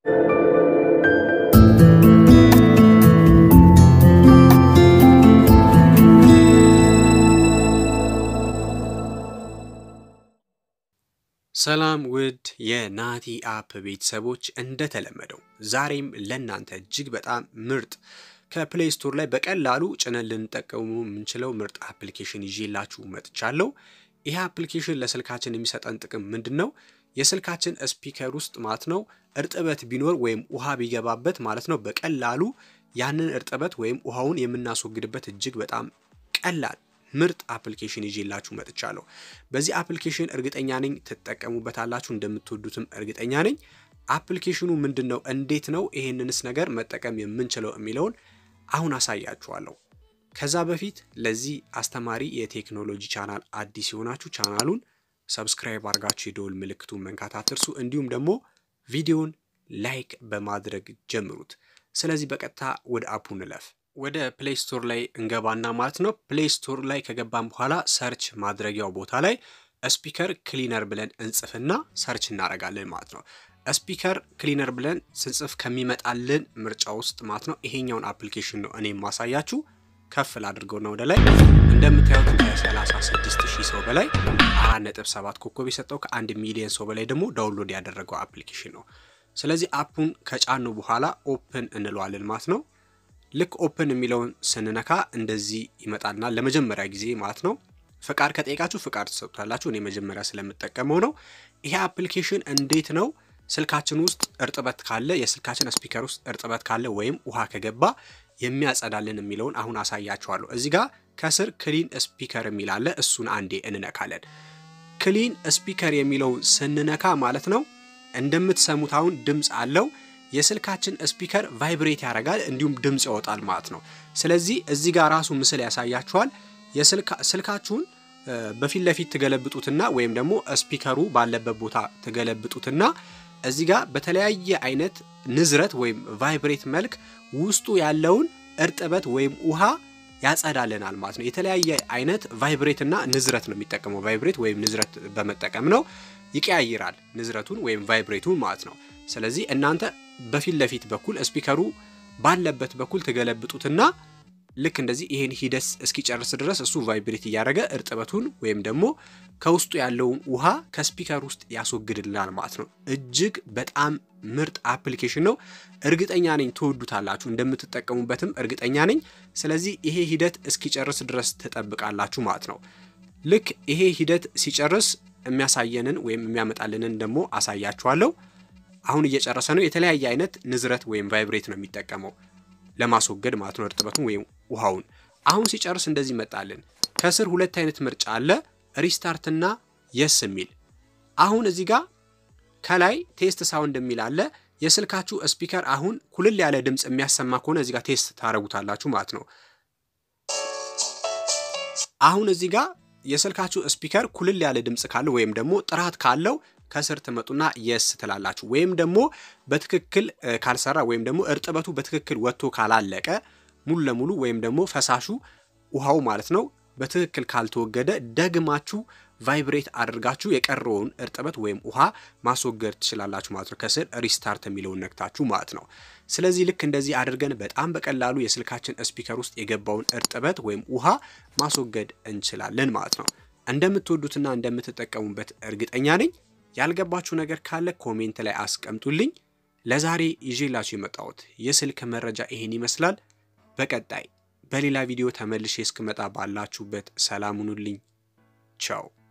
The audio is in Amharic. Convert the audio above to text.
ሰላም ውድ የናቲ አፕ ቤተሰቦች፣ እንደተለመደው ዛሬም ለእናንተ እጅግ በጣም ምርጥ ከፕሌይ ስቶር ላይ በቀላሉ ጭነን ልንጠቀሙ የምንችለው ምርጥ አፕሊኬሽን ይዤላችሁ መጥቻለሁ። ይህ አፕሊኬሽን ለስልካችን የሚሰጠን ጥቅም ምንድን ነው? የስልካችን ስፒከር ውስጥ ማለት ነው እርጥበት ቢኖር ወይም ውሃ ቢገባበት ማለት ነው በቀላሉ ያንን እርጥበት ወይም ውሃውን የምናስወግድበት እጅግ በጣም ቀላል ምርጥ አፕሊኬሽን ይዤላችሁ መጥቻለሁ። በዚህ አፕሊኬሽን እርግጠኛ ነኝ ትጠቀሙበታላችሁ፣ እንደምትወዱትም እርግጠኛ ነኝ። አፕሊኬሽኑ ምንድን ነው? እንዴት ነው ይሄንንስ ነገር መጠቀም የምንችለው የሚለውን አሁን አሳያችኋለሁ። ከዛ በፊት ለዚህ አስተማሪ የቴክኖሎጂ ቻናል አዲስ የሆናችሁ ቻናሉን ሰብስክራይብ አድርጋችሁ የደወል ምልክቱን መንካት አትርሱ። እንዲሁም ደግሞ ቪዲዮን ላይክ በማድረግ ጀምሩት። ስለዚህ በቀጥታ ወደ አፑ እንለፍ። ወደ ፕሌይ ስቶር ላይ እንገባና ማለት ነው ፕሌይ ስቶር ላይ ከገባን በኋላ ሰርች ማድረጊያው ቦታ ላይ ስፒከር ክሊነር ብለን እንጽፍና ሰርች እናደርጋለን ማለት ነው። ስፒከር ክሊነር ብለን ስንጽፍ ከሚመጣልን ምርጫ ውስጥ ማለት ነው ይሄኛውን አፕሊኬሽን ነው እኔ የማሳያችሁ። ከፍ ላድርገውና ወደ ላይ እንደምታዩት ከ36 ሺህ ሰው በላይ 4.7 ኮከብ የሰጠው ከአንድ ሚሊዮን ሰው በላይ ደግሞ ዳውንሎድ ያደረገው አፕሊኬሽን ነው። ስለዚህ አፑን ከጫኑ በኋላ ኦፕን እንለዋለን ማለት ነው። ልክ ኦፕን የሚለውን ስንነካ እንደዚህ ይመጣልና ለመጀመሪያ ጊዜ ማለት ነው ፍቃድ ከጠየቃችሁ ፍቃድ ትሰጡታላችሁ። እኔ መጀመሪያ ስለምጠቀመው ነው። ይሄ አፕሊኬሽን እንዴት ነው ስልካችን ውስጥ እርጥበት ካለ የስልካችን ስፒከር ውስጥ እርጥበት ካለ ወይም ውሃ ከገባ የሚያጸዳልን የሚለውን አሁን አሳያችኋለሁ። እዚህ ጋር ከስር ክሊን ስፒከር የሚል አለ። እሱን አንዴ እንነካለን። ክሊን ስፒከር የሚለውን ስንነካ ማለት ነው እንደምትሰሙት አሁን ድምፅ አለው የስልካችን ስፒከር ቫይብሬት ያደርጋል እንዲሁም ድምፅ ያወጣል ማለት ነው። ስለዚህ እዚህ ጋር ራሱ ምስል ያሳያችኋል። ስልካችሁን በፊት ለፊት ትገለብጡትና ወይም ደግሞ ስፒከሩ ባለበት ቦታ ትገለብጡትና እዚህ ጋር በተለያየ አይነት ንዝረት ወይም ቫይብሬት መልክ ውስጡ ያለውን እርጥበት ወይም ውሃ ያጸዳልናል ማለት ነው። የተለያየ አይነት ቫይብሬት እና ንዝረት ነው የሚጠቀመው። ቫይብሬት ወይም ንዝረት በመጠቀም ነው ይቀያይራል ንዝረቱን ወይም ቫይብሬቱን ማለት ነው። ስለዚህ እናንተ በፊት ለፊት በኩል ስፒከሩ ባለበት በኩል ትገለብጡትና ልክ እንደዚህ ይሄን ሂደት እስኪጨርስ ድረስ እሱ ቫይብሬት እያደረገ እርጥበቱን ወይም ደግሞ ከውስጡ ያለውን ውሃ ከስፒከር ውስጥ ያስወግድልናል ማለት ነው። እጅግ በጣም ምርጥ አፕሊኬሽን ነው። እርግጠኛ ነኝ ትወዱታላችሁ፣ እንደምትጠቀሙበትም እርግጠኛ ነኝ። ስለዚህ ይሄ ሂደት እስኪጨርስ ድረስ ትጠብቃላችሁ ማለት ነው። ልክ ይሄ ሂደት ሲጨርስ የሚያሳየንን ወይም የሚያመጣልንን ደግሞ አሳያችኋለሁ። አሁን እየጨረሰ ነው። የተለያየ አይነት ንዝረት ወይም ቫይብሬት ነው የሚጠቀመው ለማስወገድ ማለት ነው እርጥበቱን ወይም ውሃውን። አሁን ሲጨርስ እንደዚህ ይመጣልን። ከስር ሁለት አይነት ምርጫ አለ፣ ሪስታርት እና የስ የሚል። አሁን እዚህ ጋር ከላይ ቴስት ሳውንድ የሚል አለ። የስልካችሁ ስፒከር አሁን ኩልል ያለ ድምፅ የሚያሰማ ከሆነ እዚህ ጋር ቴስት ታደርጉታላችሁ ማለት ነው። አሁን እዚህ ጋር የስልካችሁ ስፒከር ኩልል ያለ ድምፅ ካለው ወይም ደግሞ ጥራት ካለው ከስር ትመጡና የስ ትላላችሁ። ወይም ደግሞ በትክክል ካልሰራ ወይም ደግሞ እርጥበቱ በትክክል ወጥቶ ካላለቀ ሙሉ ለሙሉ ወይም ደግሞ ፈሳሹ ውሃው ማለት ነው በትክክል ካልተወገደ ደግማችሁ ቫይብሬት አድርጋችሁ የቀረውን እርጥበት ወይም ውሃ ማስወገድ ትችላላችሁ ማለት ነው። ከስር ሪስታርት የሚለውን ነክታችሁ ማለት ነው። ስለዚህ ልክ እንደዚህ አድርገን በጣም በቀላሉ የስልካችን ስፒከር ውስጥ የገባውን እርጥበት ወይም ውሃ ማስወገድ እንችላለን ማለት ነው። እንደምትወዱትና እንደምትጠቀሙበት እርግጠኛ ነኝ። ያልገባችሁ ነገር ካለ ኮሜንት ላይ አስቀምጡልኝ። ለዛሬ ይዤላችሁ የመጣሁት የስልክ መረጃ ይሄን ይመስላል። በቀጣይ በሌላ ቪዲዮ ተመልሼ እስክመጣ ባላችሁበት ሰላም ሁኑልኝ። ቻው